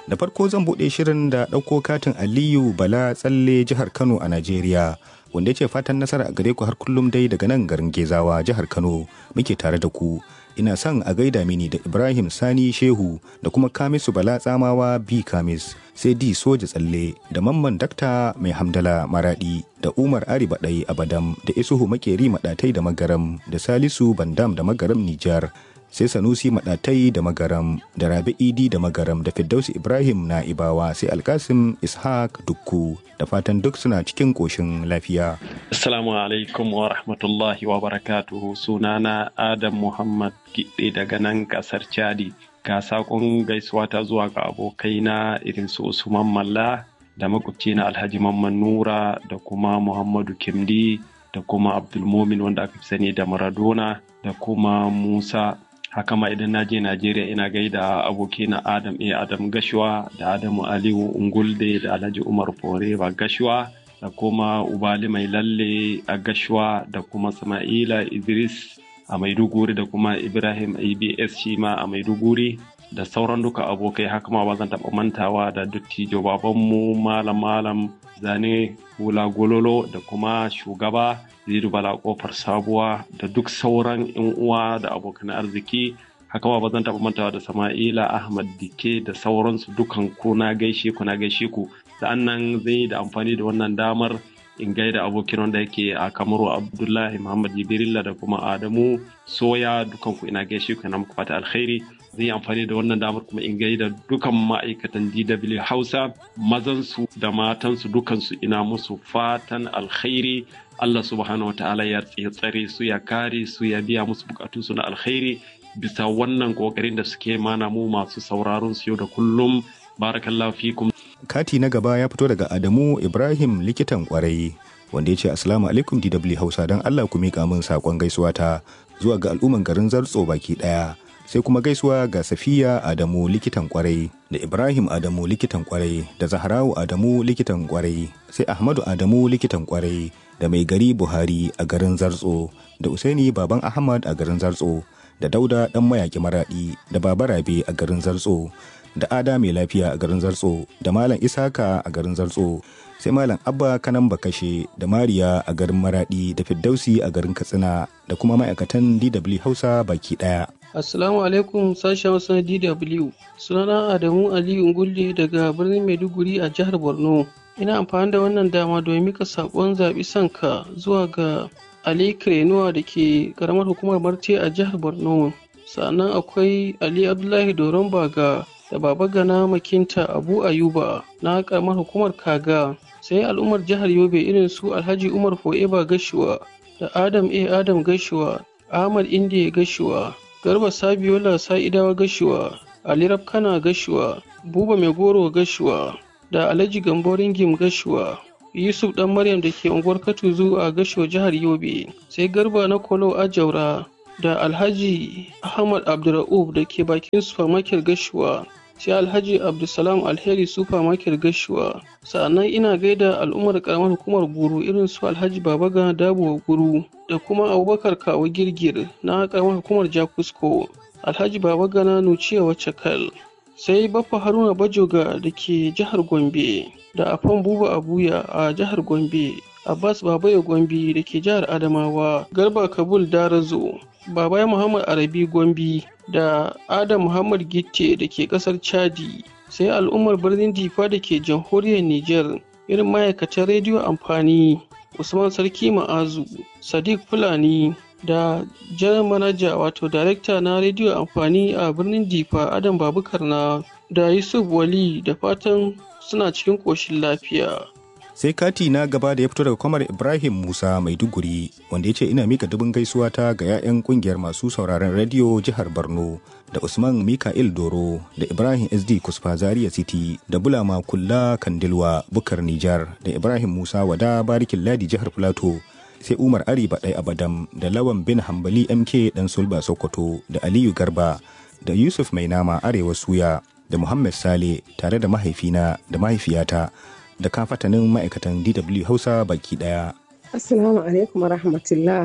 Da farko zan buɗe shirin da ɗauko katin Aliyu Bala tsalle jihar Kano a Najeriya. Wanda ya ce fatan nasara a gare ku har kullum dai daga nan garin Gezawa jihar Kano muke tare da ku. Ina son a gaida mini da Ibrahim Sani Shehu da kuma Kamisu Bala Tsamawa B Kamis sai D Soja Tsalle da Mamman Dakta Mai Hamdala Maradi da Umar Ari Baɗai Abadam da Isuhu Makeri Maɗatai da Magaram da Salisu Bandam da Magaram Nijar sai Sanusi Maɗatai da Magaram da Rabi Idi da Magaram da Firdausi Ibrahim na Ibawa sai Alkasim Ishaq Dukku da fatan duk suna cikin ƙoshin lafiya. Assalamu alaikum wa rahmatullahi wa barakatuhu sunana Adam Muhammad Gidde daga nan ƙasar Chadi. Ga saƙon gaisuwa ta zuwa ga abokaina irin su Usman Malla da makwabci na Alhaji Mamman Nura da kuma Muhammadu Kimdi da kuma Abdulmumin wanda aka fi sani da Maradona da kuma Musa haka ma idan na je Najeriya ina gaida abokina Adam A. Adam Gashuwa da Adamu Aliyu Ungulde da Alhaji Umar Foreba Gashuwa da kuma Ubali Mai Lalle a Gashuwa da kuma Sama'ila Idris a Maiduguri da kuma Ibrahim ABS shi ma a Maiduguri da sauran duka abokai haka ma ba zan taɓa mantawa da dattijo babanmu malam malam zane hula gololo da kuma shugaba zidu bala kofar sabuwa da duk sauran yan uwa da abokan arziki haka ma ba zan taɓa mantawa da sama'ila ahmad dike da sauransu dukan ku na gaishe ku na gaishe ku sa'annan zai yi da amfani da wannan damar in gaida abokin wanda yake a kamaru abdullahi muhammad jibrilla da kuma adamu soya dukan ku ina gaishe ku na muku fata alkhairi zai yi amfani da wannan damar kuma in gaida dukan ma'aikatan DW Hausa mazansu da matansu dukansu ina musu fatan alkhairi Allah subhanahu wataala ya tsare su ya kare su ya biya musu bukatunsu na alkhairi bisa wannan kokarin da suke mana mu masu sauraron su yau da kullum barakallahu fikum Kati na gaba ya fito daga Adamu Ibrahim likitan kwarai wanda ya ce Assalamu alaikum DW Hausa don Allah ku miƙa min saƙon gaisuwa ta zuwa ga al'umman garin Zartso baki ɗaya. sai kuma gaisuwa ga safiya adamu likitan kwarai da ibrahim adamu likitan kwarai da zaharawu adamu likitan kwarai sai ahmadu adamu likitan kwarai da mai gari buhari a garin zartso da usaini baban ahmad a garin zartso da dauda dan mayaki maradi da baba rabe a garin zartso da ada mai lafiya a garin zartso da malam isaka a garin zartso sai malam abba kanan bakashe da mariya a garin maradi da firdausi a garin katsina da kuma ma'aikatan dw hausa baki daya Assalamu alaikum sashen Hausa na DW. Sunana Adamu Aliyu Ngulde daga birnin Maiduguri a jihar Borno. Ina amfani da wannan dama domin mika saƙon zaɓi sanka zuwa ga Ali Krenuwa da ke ƙaramar hukumar Marte a jihar Borno. Sannan akwai Ali Abdullahi Doron Baga da Baba Gana Makinta Abu Ayuba na ƙaramar hukumar Kaga. Sai al'ummar jihar Yobe irin su Alhaji Umar Fo'eba Gashuwa da Adam A. Adam Gashuwa, Ahmad Indiya Gashuwa, Garba Sabiola Sa'idawa Gashuwa, Ali Rabkana Gashuwa, Buba Mai Goro Gashuwa, da Alhaji Gambo Ringim Gashuwa, Yusuf Dan Maryam da ke unguwar Katuzu a Gashuwa jihar Yobe, sai Garba na Kolo Ajaura, da Alhaji Ahmad Abdurra'ub da ke bakin supermarket Gashuwa, sai Alhaji Abdulsalam Alheri supermarket Gashuwa. Sa'annan ina gaida al'ummar karamar hukumar Guru irin su Alhaji Babaga Dabo Guru da kuma Abubakar Kawo Girgir na karamar hukumar Jakusko. Alhaji Babagana Nuciya Wacakal. Sai Baffa Haruna Bajoga da ke jihar Gombe da Afan Buba Abuya a jihar Gombe. Abbas Babayo Gombe da ke jihar Adamawa, Garba Kabul Darazo, Babaya Muhammad Arabi Gombe da Adam Muhammad Gitte da ke kasar Chadi, sai al'ummar birnin Difa da ke jamhuriyar Nijar, irin ma'aikatan rediyo amfani, Usman Sarki Ma'azu, Sadiq Fulani da jar manaja wato darekta na rediyo amfani a birnin Difa Adam Babukar na da Yusuf Wali da fatan suna cikin ƙoshin lafiya. sai kati na gaba da ya fito daga kwamar ibrahim musa maiduguri wanda ya ce ina mika dubin gaisuwa ta ga 'ya'yan kungiyar masu sauraron rediyo jihar borno da usman mika'il doro da ibrahim sd kusfa zaria city da bulama kulla kandilwa bukar nijar da ibrahim musa wada barikin ladi jihar plateau sai umar ari baɗai abadam da lawan bin hambali mk dan sulba sokoto da aliyu garba da yusuf mai nama arewa suya da muhammad sale tare da mahaifina da mahaifiyata da kafatanin ma'aikatan DW Hausa baki daya. Assalamu alaikum wa rahmatullah.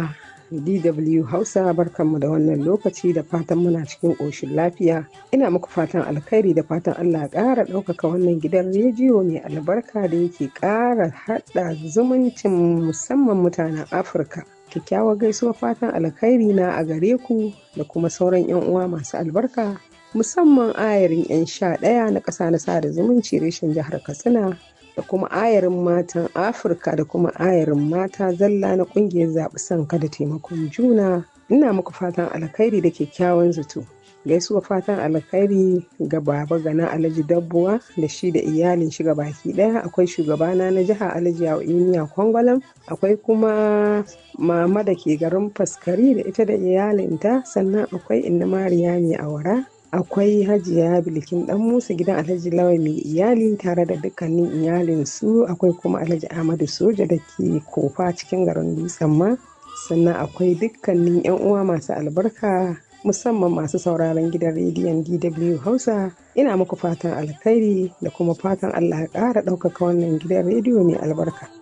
DW Hausa barkanmu da wannan lokaci da fatan muna cikin ƙoshin lafiya. Ina muku fatan alkhairi da fatan Allah ƙara ɗaukaka wannan gidan rediyo mai albarka da yake ƙara haɗa zumuncin musamman mutanen Afirka. Kyakkyawar gaisuwar fatan alkhairi na a gare ku da kuma sauran 'yan uwa masu albarka musamman ayarin 'yan sha ɗaya na ƙasa na sada zumunci reshen jihar Katsina da kuma ayarin matan afirka da kuma ayarin mata zalla na kungiyar zaɓi sanka da taimakon juna ina muku fatan alkhairi da kyakkyawan zato gaisuwa fatan alkhairi ga baba gana alhaji dabbuwa da shi da iyalin shi baki daya akwai shugabana na jiha alhaji yawiniya kwangwalam akwai kuma mama da ke garin faskari da ita da iyalinta sannan akwai inna mariya mai awara akwai hajiya bilikin dan musa gidan alhaji lawa mai iyali tare da dukkanin iyalin su akwai kuma alhaji ahmadu soja da ke kofa cikin garin dutsen ma sannan akwai dukkanin yan uwa masu albarka musamman masu sauraron gidan rediyon dw hausa ina muku fatan alkhairi da kuma fatan allah ya ƙara ɗaukaka wannan gidan rediyo mai albarka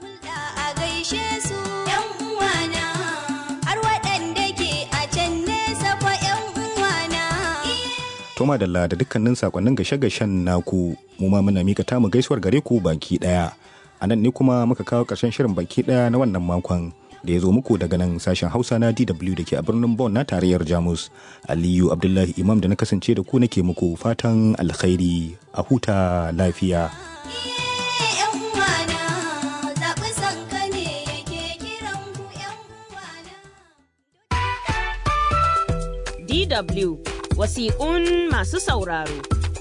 Toma Dalla da dukkanin sakonnin gashe-gashen naku mu ma muna mika tamu gaisuwar gare ku baki daya. A nan ne kuma muka kawo ƙarshen shirin baki daya na wannan makon da ya zo muku daga nan sashen Hausa na DW da ke a birnin Bonn na tarayyar Jamus. Aliyu Abdullahi Imam da na kasance da ku nake muku fatan alkhairi a huta lafiya. DW wasiƙun masu sauraro.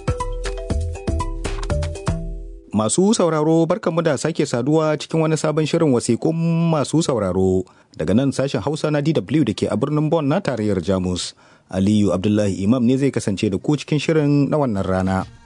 Masu sauraro barkanmu da sake saduwa cikin wani sabon shirin wasiƙun masu sauraro daga nan sashen Hausa na DW da ke a birnin Bonn na tarayyar Jamus. Aliyu Abdullahi Imam ne zai kasance da ku cikin shirin na wannan rana.